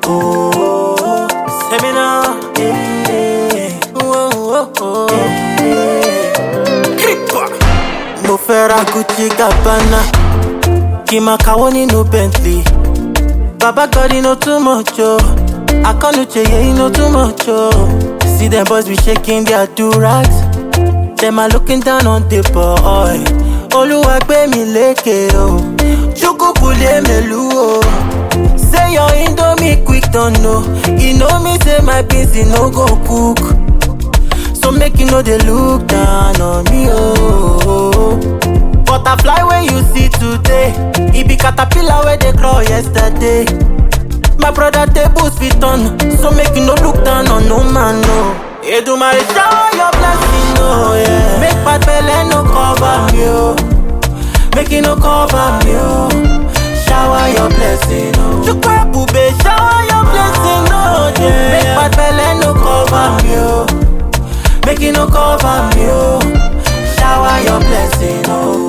Oh, seminar. Yeah. Oh, oh, oh. Creeper. Mo fẹ́ ra Gucci Gabbana, kí n máa kàwọ́ nínú Bentley. Baba God, you know too much, oh. I can't yeah, you know too much, oh. See them boys be shaking their do-rags. Them are looking down on the boy. Oluwa gbé mi lékè, oh. Chukwu kule melu, oh. Say your indomie quick, don't know. You know me, say my beans, e no go cook. So make you know they look down on me, oh. Butterfly when you see today, it be caterpillar where they crawl yesterday. My brother tables fit on, so make you no look down on no man, no. Edumare shower your blessing, oh yeah. Make bad belle no cover me, oh. Make it no cover me, oh. Shower your blessing, oh. Chukwu bube, shower your blessing, oh yeah. Make bad belle no cover me, oh. Make it no cover me, oh. Shower your blessing, oh.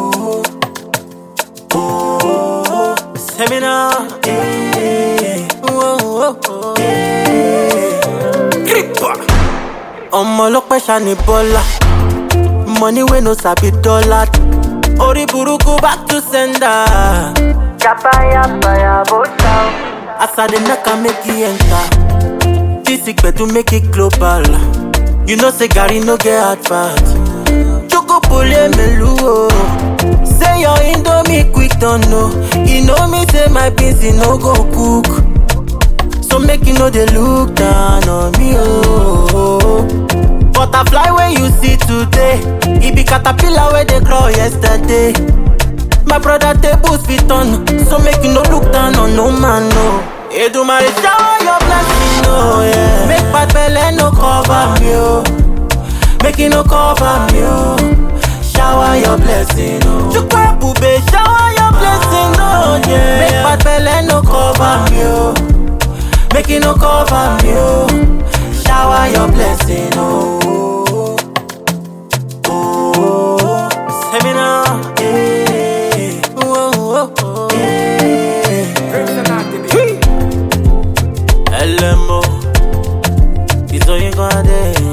Oh, seminar, yeah. Oh, oh, oh, yeah. Creeper. ọmọ ọlọpẹ ṣani bọlá money wey no sabi dollar orí burúkú back to sender. Yapaya bó ṣá o. as i dey knack am make e enter this gbedu make it global you know say garri no get advert chukupule melu o say your indomie quick don know e know me say my beans e no go cook so make you no dey look down on me oh. butterfly wey you see today e be caterpillar wey dey crawl yesterday. My brother tables fit on, so make you no look down on no man, no. Edumare shower your blessing, oh yeah. Make bad belle no cover me, oh. Make it no cover me, oh. Shower your blessing, oh. Chukwu bube, shower your blessing, oh yeah. Make bad belle no cover me, oh. Make it no cover me, oh. Shower your blessing, oh. Oh, seminar, yeah. Oh, oh, oh, yeah. LMO, it's all you gonna do.